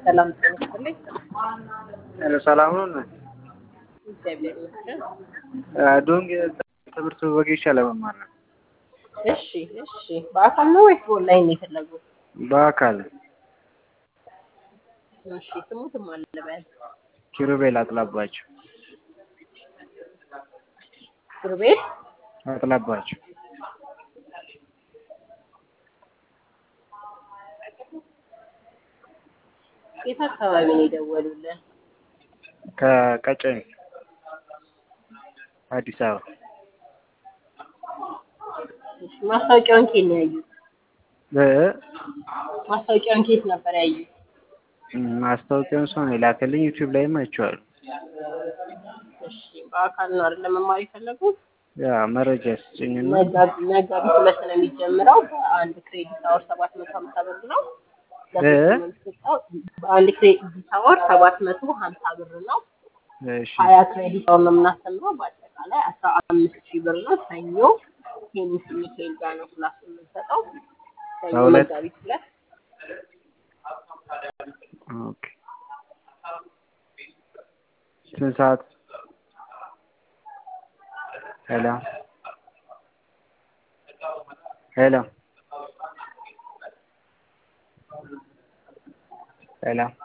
ሰላም ጤና ይስጥልኝ። ሄሎ ሰላም ነው። እግዚአብሔር ይመስገን። ዶንግ ትምህርት ወጌሻ ለመማር ነው። እሺ እሺ። በአካል ነው ወይስ በኦንላይን ነው የፈለጉት? በአካል እሺ። ስሙትም አለ በያዝ ኪሩቤል አጥላባቸው ኪሩቤል አጥላባቸው የት አካባቢ ነው የደወሉልን? ከቀጨኔ አዲስ አበባ እሺ። ማስታወቂያውን ኬት ነው ያዩት? እ ማስታወቂያውን ኬት ነበር ያዩት? ማስታወቂያውን ሰው ነው የላከልኝ። ዩቲዩብ ላይም አይቼዋለሁ። እሺ። በአካል ነው አይደል መማር የፈለጉት? ያ መረጃ ስጭኝና መጋቢት መጋቢት ሁለት ነው የሚጀምረው። በአንድ ክሬዲት አወር ሰባት መቶ ሀምሳ ብር ነው። ለሶስት ነው የሚሰጠው። በአንድ ክሬዲት አወር ሰባት መቶ ሀምሳ ብር ነው። እሺ ሀያ ክሬዲት አወር ነው የምናስተምረው። በአጠቃላይ አስራ አምስት ሺህ ብር ነው። ሰኞ ቴኒስ ሚካኤል ጋር ነው ክላስ የምንሰጠው። ሰኞ በሁለት መጋቢት ሁለት ኦኬ። ስንት ሰዓት? ሄሎ ሄሎ ሄሎ